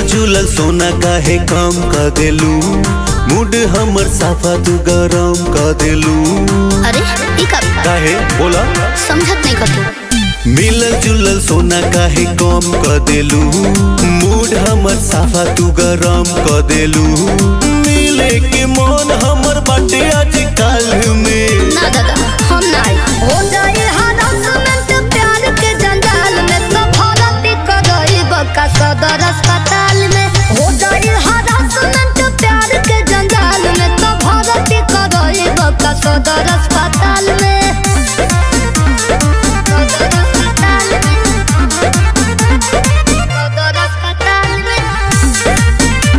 जुलल सोना काहे कम क देलू मूड हमर साफा तू गरम क देलू अरे ई का काहे बोला समझत नहीं कतू मिलल जुलल सोना काहे कम क देलू मूड हमर साफा तू गरम क देलू मिले के मन हमर बाटे आज काल में ना दादा हम ना आई हो जाए हरासमेंट प्यार के जंजाल में तो भरती करई बका सदर अस्पताल में हो जाए हरासमेंट प्यार के जंजाल में तो भरती करई बका सदर अस्पताल में सदर अस्पताल में सदर अस्पताल में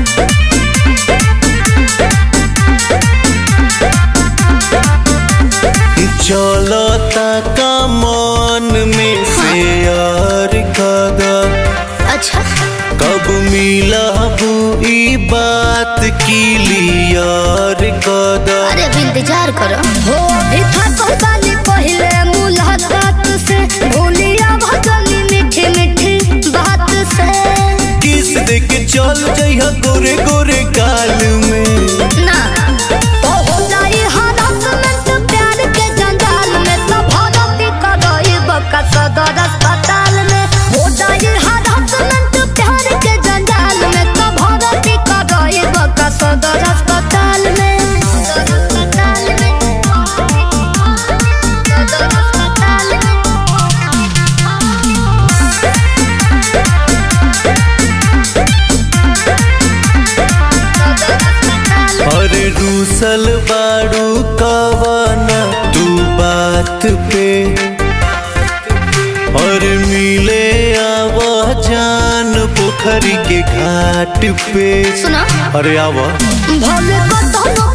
चलता का मन में शेयर कदम अच्छा कब मिलबू ई बात क्लियर कदम अरे अब इंतजार करो हो भी थकल बानी पहिले मुलाकात से भूलिया भजनी मीठी मीठी बात से किस दे के चल जइहा गोरे गोरे काल में ना तो हो जाई हरासमेंट प्यार के जंजाल में तो भरती करई बका सदर अस्पताल में हो जाई हरासमेंट प्यार के जंजाल में तो भरती करई बका सदर अस्पताल में सदर अस्पताल में सदर अस्पताल में सदर अस्पताल अरे रूसल बाड़ू कवाना तू बात पे और मिले आवा जान पोखरी के घाट पे सुनो अरे आवा भले कतनो